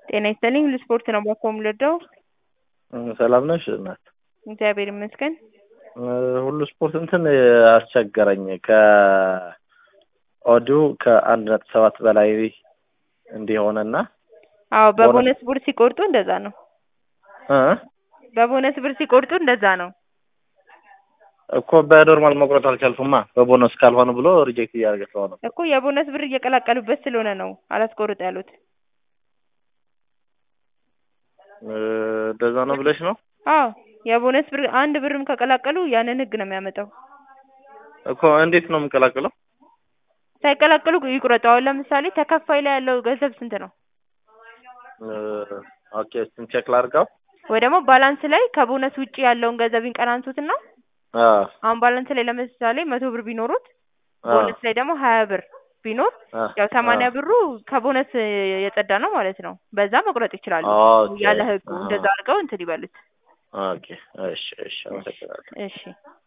ጤና ይስጥልኝ ለስፖርት ነው ባኮ የምወደው። ሰላም ነሽ እናት? እግዚአብሔር ይመስገን። ሁሉ ስፖርት እንትን አስቸገረኝ። ከኦዲዮ ከአንድ ነጥብ ሰባት በላይ እንዲሆንና አዎ በቦነስ ብር ሲቆርጡ እንደዛ ነው። እ በቦነስ ብር ሲቆርጡ እንደዛ ነው። እኮ በኖርማል መቁረጥ አልቻልኩማ በቦነስ ካልሆነ ብሎ ሪጀክት እያደረገ ስለሆነ እኮ የቦነስ ብር እየቀላቀሉበት ስለሆነ ነው አላስቆርጥ ያሉት። እንደዛ ነው ብለሽ ነው አዎ የቦነስ ብር አንድ ብርም ከቀላቀሉ ያንን ህግ ነው የሚያመጣው። እኮ እንዴት ነው የምቀላቅለው? ሳይቀላቅሉ ይቁረጡ። አሁን ለምሳሌ ተከፋይ ላይ ያለው ገንዘብ ስንት ነው? ኦኬ እሱን ቼክ ላድርገው ወይ ደግሞ ባላንስ ላይ ከቦነስ ውጪ ያለውን ገንዘብ ይንቀናንሱትና አ አሁን ባላንስ ላይ ለምሳሌ መቶ ብር ቢኖሩት አ ቦነስ ላይ ደግሞ ሀያ ብር ቢኖር አ ያው ሰማንያ አ ብሩ ከቦነስ የጸዳ ነው ማለት ነው። በዛ መቁረጥ ይችላሉ። ኦኬ ያለ ህጉ አ እንደዛ አድርገው እንትን ይበሉት። ኦኬ እሺ እሺ አመሰግናለሁ። እሺ